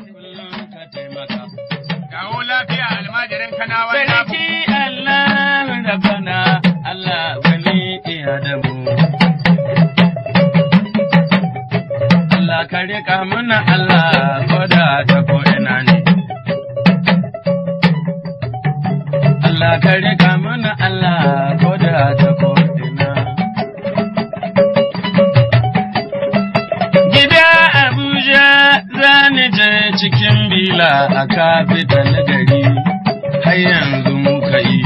kullum ka taimaka. Kawo lafiya almajirin kanawa na Sarki Allah rabana Allah wani iya da mu. Allah ka riƙa muna Allah koda ta ko ina ne. Allah ka riƙa muna Allah koda ta ko ina. Gida Abuja zani je cikin bila a kafital gari har yanzu muka yi.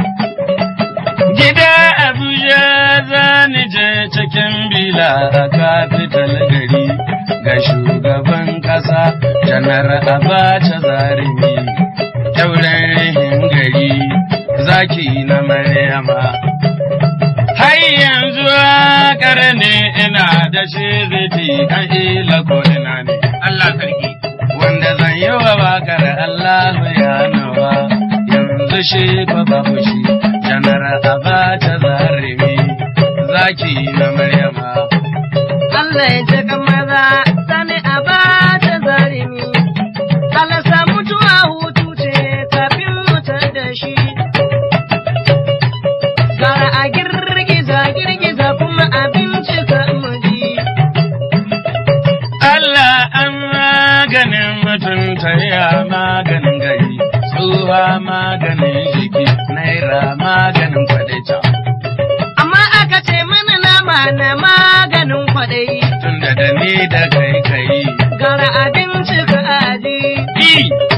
Gida Abuja zani je cikin bila a kafital gari ga shugaban ƙasa janar Abacha Zarimi. Kyauren rihin gari zaki na Maryama. Har yanzu waƙar ne ina da shi ziti kan ila ko ina ne. Allah sarki. Wanda zan yi wa waƙar Allah ya nawa yanzu shi fa babu shi janar Abacha Zarimi zaki na Maryama. Allah ya ji maza sani a ba ta zarimi. Allah sa mutuwa hutu ce kafin mutar da shi. Gara a girgiza girgiza kuma abinci ka muji. Allah an maganin mutunta ya maganin gari, tsuwa maganin jiki, naira maganin kwadaita. Amma aka ce mana nama na maganin kwaɗayi. Tunda da ni da kai kai. Gara abinci ka aji. Yi!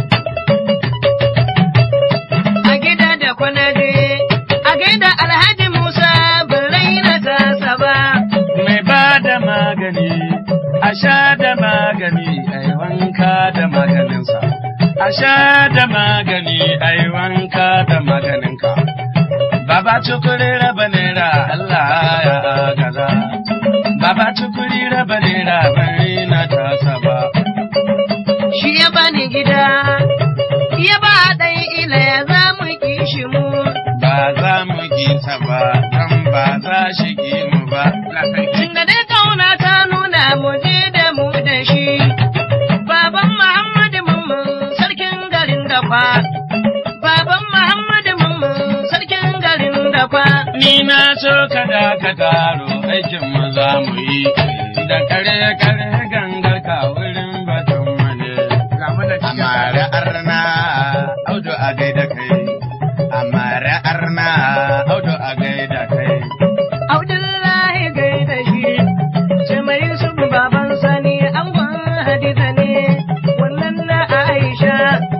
A gida da kwanaje. A gaida Alhaji Musa bin raina tasa ba. Mai ba da magani, a sha da magani, a yi wanka da maganinsa. A sha da magani, a yi wanka da maganinka. Baba tukuri raba naira Allah ya gaza. Baba tukuri raba naira bari na tasa ba. shi ya bani gida, ya ba ɗan ila ya za mu kishi mu. Ba za mu gisa ba, dan ba za shi ki mu ba. Allah sarki. Tunda dai kauna ta nuna mu je da mu da shi. Baban Muhammadu Mamman sarkin garin Dafa. Baban Muhammadu Mamman sarkin garin Dafa. Ni na so ka da ka taro aikin mu za mu yi da kare kare gangar ka wurin batun mane. Ga mu da cikin Amare arna audu a gaida kai. Amare arna audu a gaida kai. Abdullahi gaida shi. Ce mai Yusuf baban sani angon Hadiza ne. Wannan na Aisha.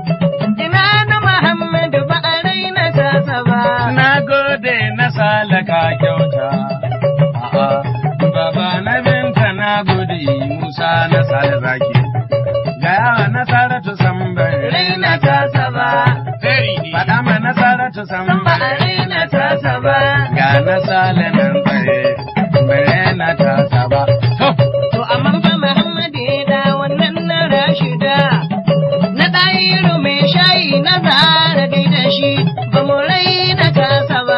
Ina na Muhammadu ba a raina tasa ba. Na gode na salaka kyauta. A'a, Baba na binta na gode Musa na sale zaki. Ga yawa na saratu sambar Raina tasa ba. Very ne. Faɗa ma na saratu San ba a sambar raina tasa ba. Ga na sale nan tsaye, bare na tasa ba. To, To amma fa Muhammadu ya da wannan na Rashida. Na ɗayiru mai shayi na zara da shi ba mu raina tasa ba.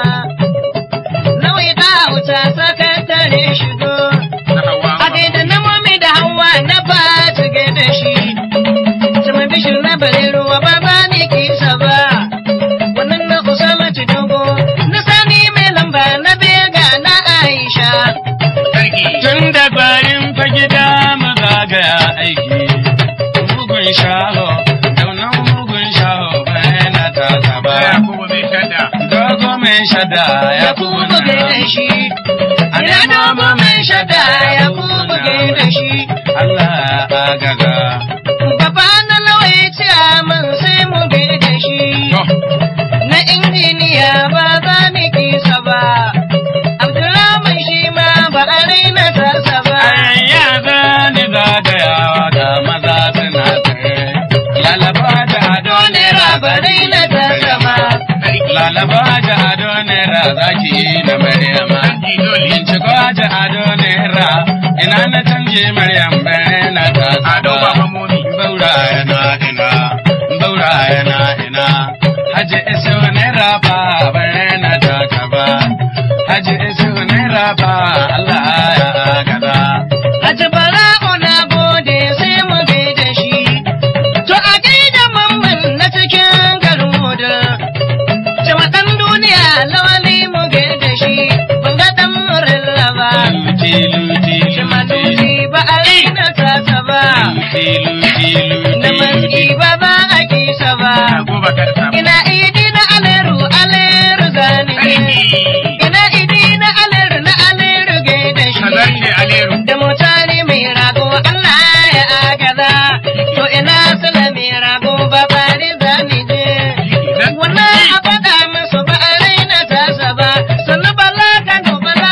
Nawai ta wuta sakatare shigo. Na hawa. A gaida na mami da hawa na ba ta gaida shi. Sama bishir na bare ruwa ba ba ni kisa ba. Wannan na Usama dogo na sani mai lamba na bega na Aisha. Sarki. tun da bayan fa gida mu zagaya aiki. Mugun shaho, daunan mugun shaho bare na tasa ba. Ya kuma mai shadda. Dogo mai shada ya ya kuma buge da shi. Ina dogo mai shada ya kuma buge da shi. Allah agaga. Baba na lawai ce min sai mu bi da shi. To, Na injiniya ba za mu kisa ba. Abdulrahman shi ma ba a raina tasa ba. ayya zani zagayawa ga maza suna tsaye. Lalaba da ado Dole nera ba raina tasa ba. Sarki. Lalaba da ado nera zaki na Maryama. Sarki dole. Binciko da ado nera ina na canje Maryam bare na ta Ado ba mamomi. Baura yana ina, baura yana ina. Haji isu nera ba bare na ta ba. Haji isu nera ba Allah ya gada. Haji Bara'u na gode sai mu bi da shi. garsa. ina idi na aleru aleru zani Sarki. ina idi na aleru na aleru gaida shi Kazarce Aleru. da mutane mai rago Allah ya agaza to ina sula mai rago ba bari zani je wannan a faɗa musu ba a raina tasa ba sannu bala kano bala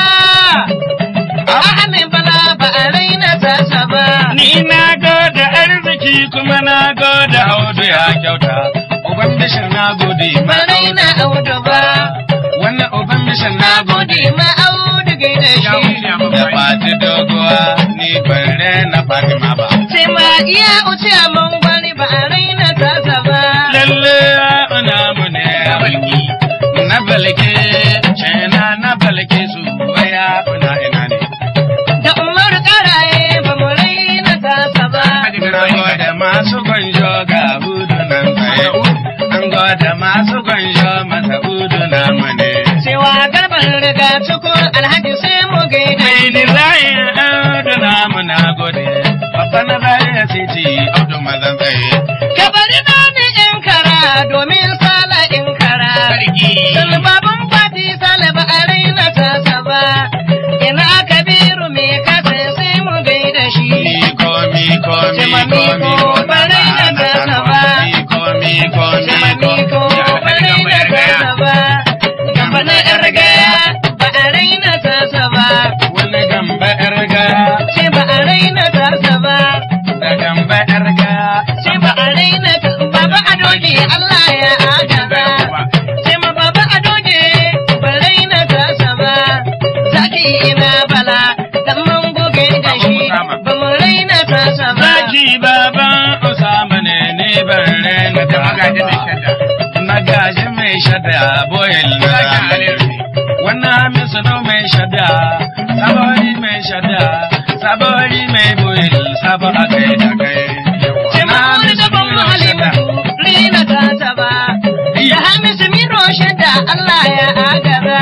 a amin bala ba a raina tasa ba Ni na gode arziki kuma na gode audu ya kyauta. Uban bishir na gode ba ma raina audu ba Wannan uban bishir na na gode. gode ma audu gaida Ya shi wuce a Da mafari. fati doguwa ni ban rena Fatima ba. sai ma iya uce a mangwari ba a raina tasa ba Lalle ana mu ne Ya balki. na balke cena na balke su waya una ina ne. da umar karaye ba mu raina tasa ba Hadi Na garba gode masu gwanjo ga hudu nan tsaye. An gode masu gwanjo masa hudu na mu ne. cewa garban riga cikin alhaji sai mu gaida Mai shi dizayin audu na mu na gode. Babba na zaya titi audu mazan tsaye. ka bari na ni in kara domin sala in kara Sarki. Salbaban fati salaba a raina tasa ba ina kabiru me kasa sai mu gaida shi Miko, miko, Jama miko, miko, miko, barai na tasa ba. Miko, miko, Jama miko. miko ba raina tasa ba gaba na yar gaya ba a raina tasa ba Wani gamba yar gaya, sai ba a raina tasa ba da gamba yar gaya. sai ba a raina ta baba a doge Allah ya agaza sai ma baba a doge ba raina tasa ba zaki ina bala dan mun goge da shi ba mu raina tasa ba Zaki baban Usama ne ni ban rena Da ta magaji mai shadda. Magaji mai shadda boyel na Zaki zamani. Aleru ne. Wannan hamisu no mai shadda, sabori mai shadda, sabori mai boyel, sabo a kai da kai. sai ma wani gaban mu halimatu raina tasa ba da hamisu miro shadda Allah ya agaza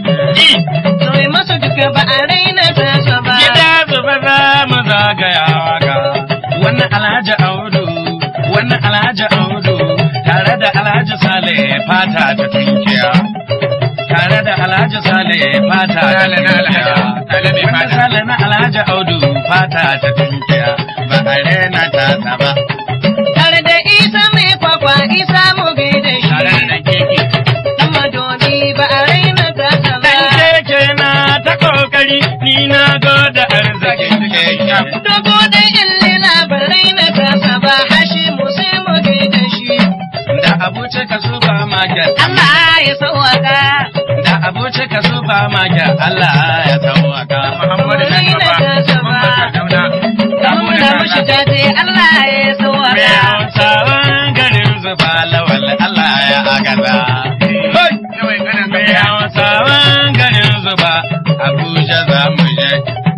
Soyi masu duka ba a raina tasa ba Gida zuba za mu zagayawa ga wannan Alhaji Audu, wannan Alhaji Audu, tare da Alhaji Sale fata ta tunkiya. Tare da Alhaji Sale fata ta Sale na tunkiya. Alhaji- Sale mai Wannan fata. Sale na Alhaji Audu fata ta tunkiya. Ba a rena ta ba. Tare da isa mai kwakwa isa mu gaida shi Tare da ɗan keke. Dan madobi ba a raina tasa ba. Dan keke na ta kokari, ni na goda arzikin keke. Dogo da illila ba raina tasa ba. Hashi mu sai mu gaida shi. Da abuce ka supermarket. Allah ya sauwaka. Da abuce ka supermarket. Allah ya tawaka. Muhammadu na Raina gaba. tasa ba. Mamman Sardauna. Da muna mushi jaje Allah ya Mai sauwaka. hausawan garin zuba lawal Allah ya agaza. Hoi! Yawai kanan Mai gaya. hausawan garin zuba Abuja za mu je.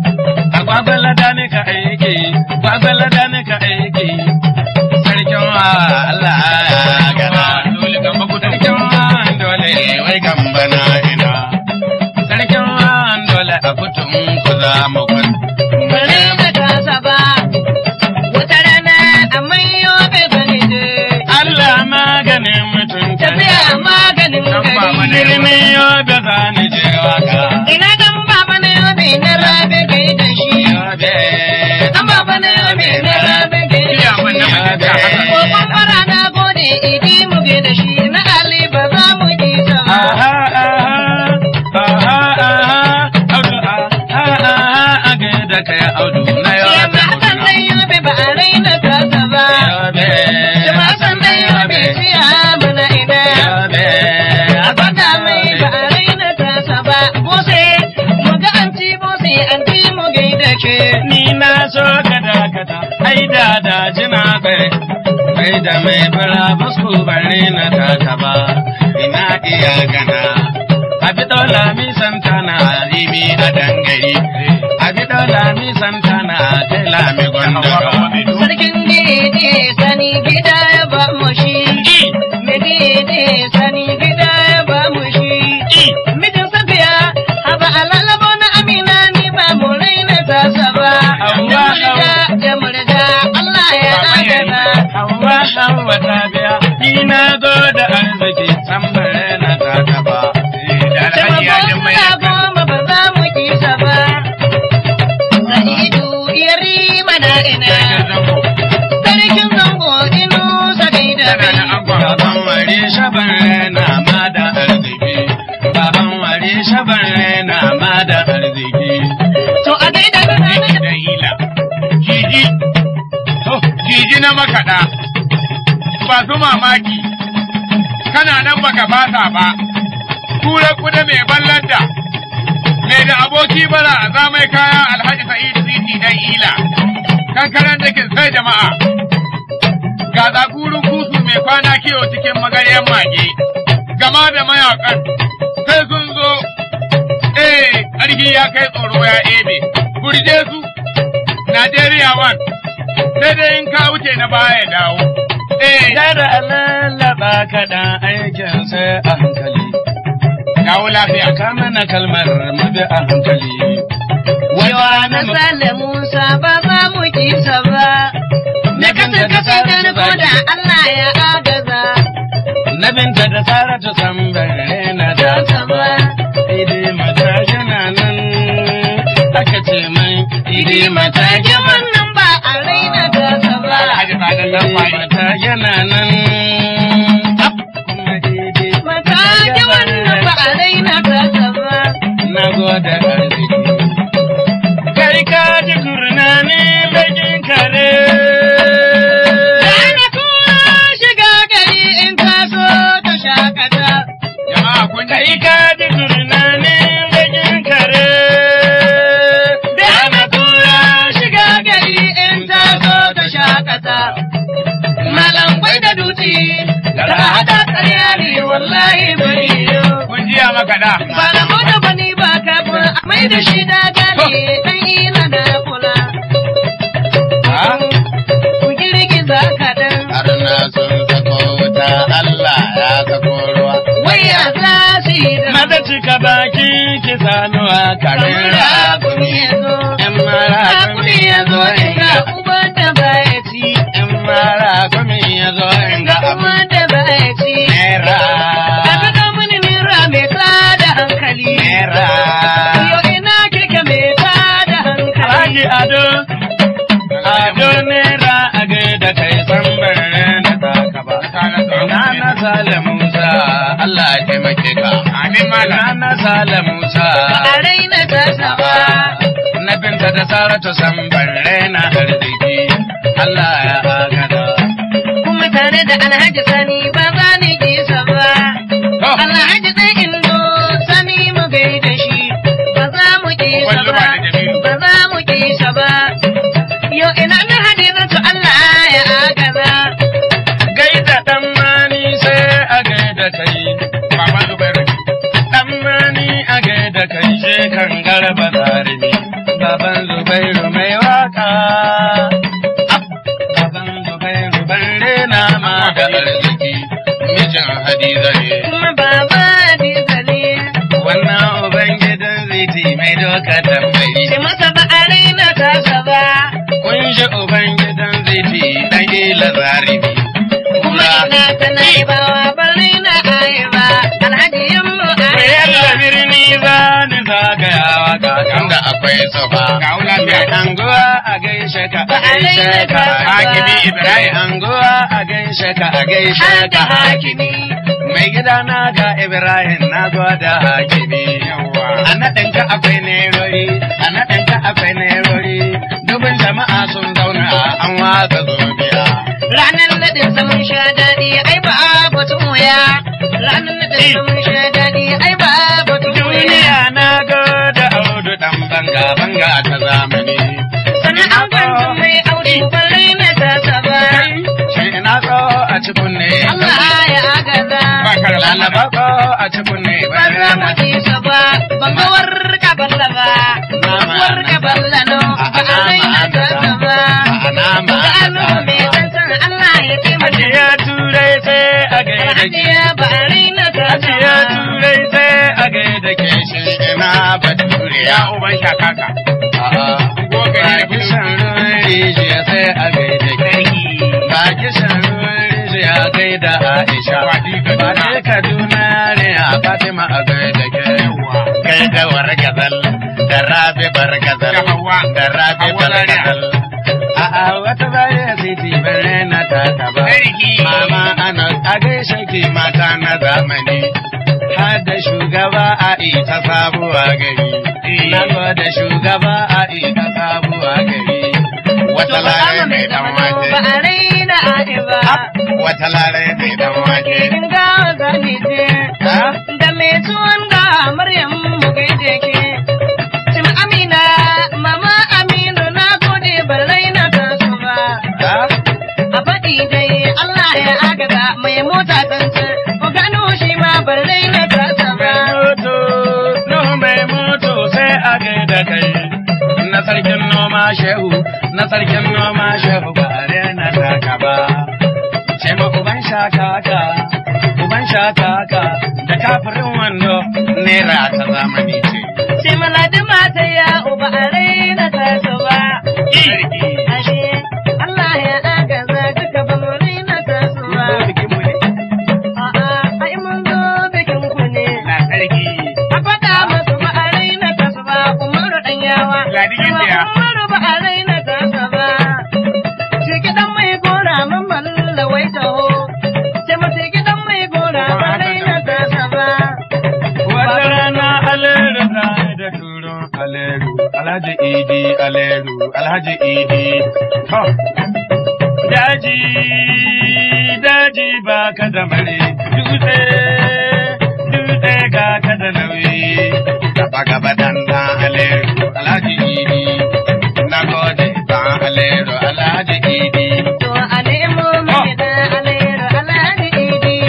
A gwagwala da ni ka aiki, gwagwala da ni ka aiki. Sarkin wa Allah ya agaza. Dole gamba kudu. Sarkin wa dole wai gamba na ina. Sarkin wa dole a kutun ku za mu kwan. Ba raina tasa ba. Wata rana a mayo bai bane je. Allah maganin mutum Tafiya maganin Dan ba gari. mana Birnin yobe za ni je waka. Ina dan baba na yobe na rabe gaida shi. Yobe. Dan baba na yobe na rabe gaida Iya man na shi. mace ta haka. Kokon fara na gode idi mu gaida shi na Ali ba za mu yi ta ba. Aha, aha, aha, aha, audu, aha, aha, a gaida kai audu na Shi yobe ma Hassan dan yobe ba a raina tasa ba. Yobe. Shi ma Hassan dan yobe siya mana ina. Yobe. A gwada mai ba a raina tasa ba. Bose mu ga anti bose anti mu gaida ke. Ni na so ka dakata, ai da da jina kai, kai da mai fura basku bare na taka ba, ina iya gana. Abi dola mi santana rimi a dangare, abi dola mi santana tela mi gondoro. Sarkin gidi sani gida ya ba mu shi. Megidi sani gida ya ba mu shi. Mijin safiya haba alalabo na amina ni ba mu raina tasa ba. Da murga da murga Allah ya adana. Hawa hawa ta biya, ni na zo da shaban rena ma da arziki baban ware shaban rena ma da arziki To a gaida da Jiji da hila. Jiji. Oh, jiji na makaɗa. Ba su mamaki. Kana nan baka fasa ba. Kura kuda mai ballanta. Mai da aboki bara a zamai kaya Alhaji Sa'idu Siti dan ila. Kankaran da sai jama'a. Ga zagurin kusu mai kwana kiwo cikin magaryan mage. Gama da mayakan. Sai sun zo Eh, ƙarfi ya kai tsoro ya ebe, burje su, Najeriya wan, sai dai in ka wuce na baya dawo. Eh, Yara lallaba kaɗan aikin sai a hankali. dawo lafiya. Ka mana kalmar mabi a hankali. Yawa na Sale Musa ba za mu kisa ba. Na kasar kasar garko da Allah ya agaza. Na binta da Saratu san bare na da ba. Idi mata yana nan aka ce mai idi mata Tage wannan ba a raina gasa ba. Alhaji Sadan dan Idi fari. mata yana nan. Ap, kuma idi Matage wannan ba a raina gasa ba. na gode arziki. Kai ka ji kurna ne bakin kare. Rana kuma shiga gari in ka so ta shakata. Jama'a kun ji Kai ka ji kurna ne bakin kare. Rana kuma shiga gari in ta so ta shakata. Malam bai da dutse, da hada karya ne wallahi bai yo. kun jiya makaɗa. Ba na mota ba ni ba kafin a mai da shi da gane dan ina da kula. Ku girgiza kaɗan. Arna sun sako wuta Allah ya sako ruwa. Waya za su yi da Maza cika baki ki sanuwa kare kamar hakuri ya zo. Yan mara Hakuri ya zo inga uban da baya ci. Yan mara kumi ya zo inga abu Uban da baya ci. Naira. Ka ga mini nira mai tada hankali. Naira. Yo ina kike mai tada hankali. Alhaji Ado, Ado Naira a gaida kai san bare na taka ba. Na na Sale Musa, Allah ya taimake ka. Amin Na malam. na Sale Musa. Ba a raina gasa ba. Na binta da Saratu san bare na arziki. Allah ya agada. kuma tare da alhaji sani ba za ni kisa ba. To, Alhaji ɗan indo sani mu gaida shi ba za mu kisa Wallo ba. ba da Jamilu. Ba za mu kisa ba. Yo ina na hadizatu Allah ya agaza. Gaida ɗan mani sai a gaida kai. Baban Zubairu. Ɗan mani a gaida kai je kan garba zarimi. Baban Zubairu mai waka. Ap, Baban Zubairu ban rena ma da arziki. Mijin Hadiza ne. Kuma baba Hadiza ne. Wannan Ubangidan ziti mai doka tambayi. Shi masa ba a raina tasa ba. Kun ji Ubangidan ziti ɗan ila zarimi. Kuma ina ta naibawa ba raina ayaba. Alhaji yammu Bayan da ayaba. birni za ni zagayawa kakan da akwai sofa. Ga lafiya. Mai anguwa a gaishe ka a gaishe ka. Hakimi Ibrahim. Mai anguwa a gaishe ka a gaishe Har da ka. hakimi. Mai gida na ga Ibrahim na gwada hakimi. Yawwa. A naɗinka akwai nerori, a naɗinka akwai nerori. Dubin jama'a sun zauna an watsa zobiya. Ranar naɗin sa mun sha daɗi ai ba batun wuya. Ranar naɗin sa mun sha daɗi ai ba batun wuya. Duniya na gwada audu ɗan banga banga ta zamani. Sannan an kwanta mai aure balle na tasa ba. Shi ina so a ci kunne. Allah ya agaza. Ba ka da Lalaba ko a ci kunne. Ba za mu kisa ba. Ban ga warka balla ba. Warka balla no. Ba a raina tasa ba. Ga anu mai tsantsan Allah ya taimaka. Ajiya turai sai a gaida ke. Hajiya ba a raina tasa Ajiya ba. turai sai a gaida ke shi ina bature Ya uban shakaka. Goga ne da Ba kishan ruwan rijiya sai a gaida ke. Ba kishan ruwan rijiya gaida Aisha. Ba ce Kaduna ne a Fatima a gaida ke. Gaida wargazal da Rabi bargazal. Da Hauwa. Da Rabi Hauwa Zaria. bargazal. A'a wata baya siti bare na ta ba. Sarki. Mama ana a gaishe ke idi mata na zamani. har da shugaba a ita sabuwa gari. Na da shugaba a ita sabuwa gari. Wata lare mai dan wake. Ba a raina a'i ba. Wata lare mai dan wake. In ga zani je. Ha? Da mai tuwon ga Maryam mu gaide ke. Cin Amina, mama Aminu na gode ban raina ta su ba. Ha? A faɗi dai Allah ya agaza mai mota tantance. Ku gano shi ma ban raina ta sa ba. moto, no mai moto sai a gaida kai. Na sarkin noma shehu, na sarkin noma shehu ba a na taka ba. Ce ma uban shakaka, uban shakaka, da kafirin wando, naira ta zamani ce. Ce maladi mata ya uba a raina ta su ba. Sarki, Ashe Allah ya agaza duka ba mu raina ta su ba. zo bikin mu ne, A'a, ai mun zo bikin ku ne. na sarki. A faɗa masu ba a raina ta su ba, Umaru ɗan yawa. Ladi Kuma Gindiya. Umaru ba a raina ta su ba. Ce gidan mai gora mun malla wai taho. Ce mace gidan mai gora ba raina ta su ba. Wata rana aleru za da turon aleru, alhaji idi aleru, alhaji idi. To, daji, daji ba ka da mare, dutse, dutse ga ka da nauyi. Gaba gaba dan dan aleru. Alhaji idi, Na gode dan aleru alhaji idi. To a nemo mai da alairu alhaji idi.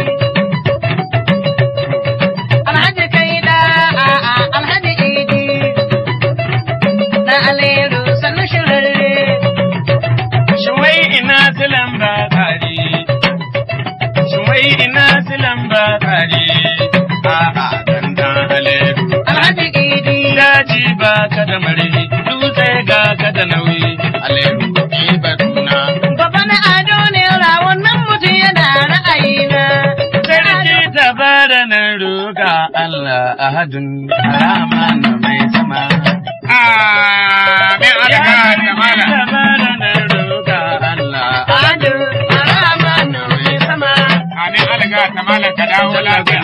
Alhaji kai da a'a alhaji idi. Da alairu sannu shirarre. shin wai ina silan ba tsari, shin wai ina silan ba tsari. A'a dan dan aleru. Alhaji idi. daji ba ka da marhi dutse ga ka da nauyi Aleru ni batuna. Baba na ado ne ra wannan mutum yana ra'ayina. sarki ta bada nan roƙa Allah ahadun rahman mai sama Amin ya alaka da mala. ta bada nan roƙa Allah Ado Arama mai sama. Amin alaka da mala ka dawo lafiya.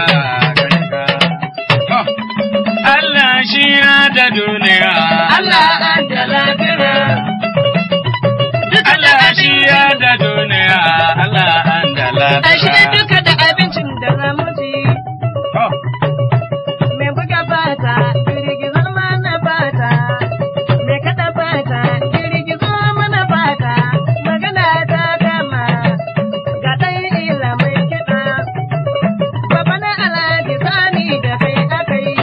Oh, Allah shi ya da duniya Allah an da lafiya. Allah shi ya da duniya Allah an da Ashe lafiya duka da abincin da za mu ci. Oh, Mai buga fata, girgizo mana fata. Mai kada fata, girgizo mana fata. Magana ta gama, ga ɗan ila mai kiɗa. Baba na alhaji sani da kai aka yi.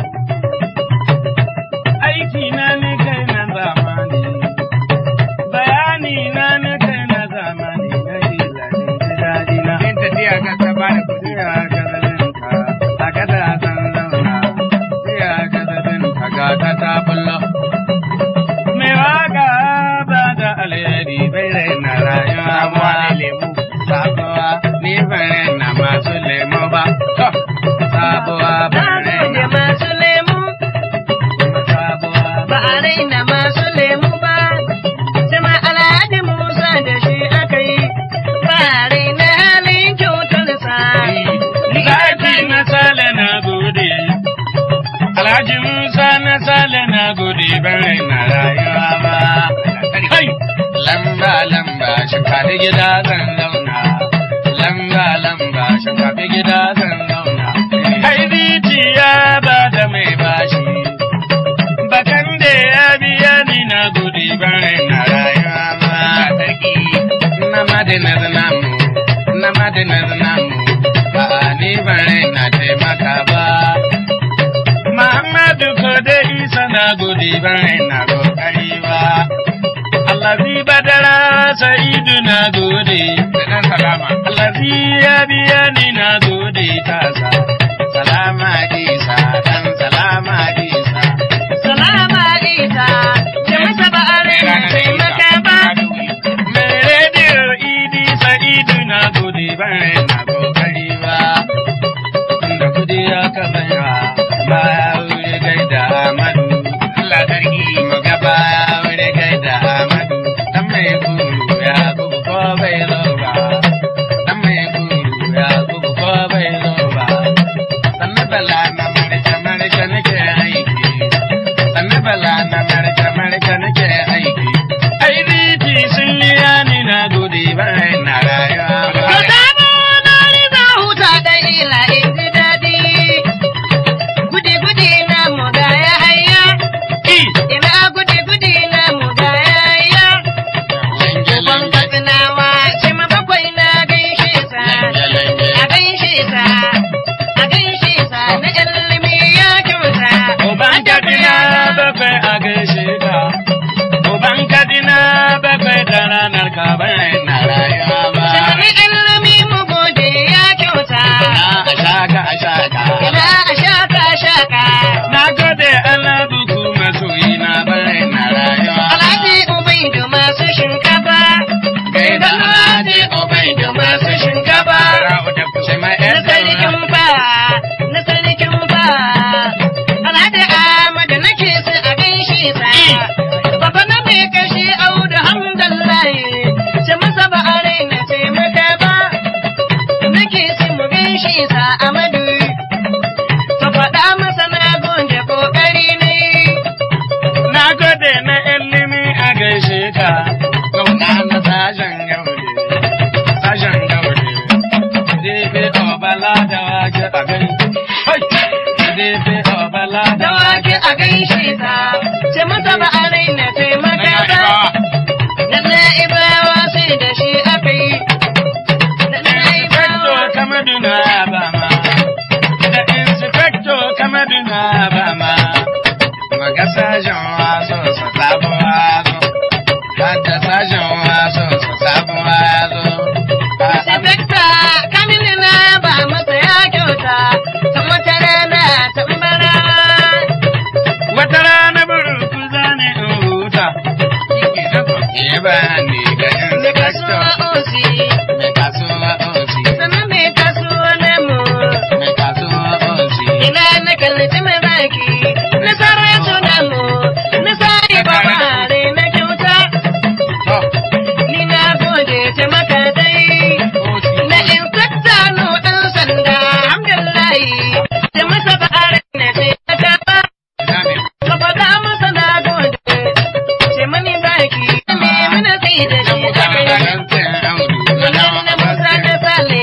aiki na ne kai na zamani bayani na ne kai na zamani na ilanin ji daɗi na in tafiya ka ta bada kuɗi. siya ka zalinka a kada san zauna siya ka zalinka ga ta ta bullo mai waka ba da alheri bai raina rayuwa ba Sabuwa ne lemu. sabuwa ni bai raina masu lemo ba sabuwa Na bai gode raina masu lemu. sabuwa ba a raina masu lemu ba, jama alhaji Musa da shi aka yi, ba a raina halin kyautarsa. Zaki na sale na gode, Alhaji Musa na sale na gode bare na rayuwa ba. Kai! Lamba lamba shinkafi gida zan zauna, lamba lamba shinkafi gida zan zauna. Kai rijiya ba da mai bashi, bakan da ya biya ni na gode bare na rayuwa ba. Na madinar namu, na madinar namu, ba ni bare na taimaka ba. Muhammadu ko da Isa na gode bare na kokari ba. Allazi badara sa'idu na gode. Da ɗan salama. Allazi ya biya ni na gode tasa. Salama Isa, dan salama Isa. Salama Isa, ce masa ba a raina taimaka ba. Mai rediyo idi sa'idu na gode bare na kokari ba. Da kudi ya kasanya baya wuri gaida Amadu. Allah sarki mu ga baya wuri gaida Amadu. Dan mai guru ya gugu ko bai zo ba. Dan mai guru ya gugu ko bala da wake a gani. Hai! Daidai a bala da da wake a gaishe ta, ce mata ba a raina taimaka ba. Da na'ibawa sai da shi aka yi. Da Inspector na'ibawa. Kamaduna Bama. Da Inspector Kamaduna Bama. Maga sajan waso sa sabon wazo. Hadda sajan waso sa sabon wazo. Inspecta Kamilu na ba masa ya kyauta, kan wata rana tambara. Wata rana burku zane in huta. Ke ba ni ga Mai kasuwa Inspector. osi, Mai kasuwa osi. sannan mai kasuwa namu. Mai kasuwa osi. Ina na kallaci mai baki, na sarrafa namu, na sa'i babare na kyauta. To, Ni na gode ta maka dai. osi. Na inspecta no ɗan sanda, alhamdulillahi. Da masa ba'are na taimaka ba. Ina ne? Ka faɗa masa na gode. Ce mani baki, me mana sai da shi a kai. Wannan na Musa da Sale.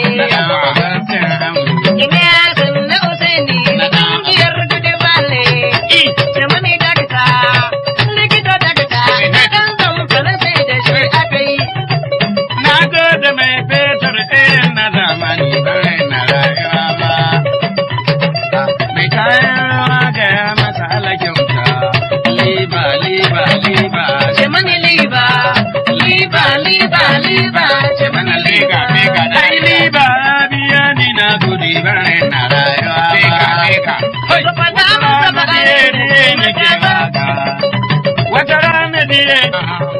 Ina san na Usaini, na ƙungiyar Dudu Bale. Ce mani dakata, likita dakata, ɗan zamfara sai da shi aka yi. Na gode mai fetur irin na zamani bai na rayuwa ba. Mai kayan rawa ga ya masa alakyauta. Liba, liba, liba. Ce mani liba, liba, liba, liba, ce mani liba. Ai liba biya ni na gudi bai na rayuwa ba. Hai! Ka faɗa masa ba a Wata rana diye nake waka. Wata rana diye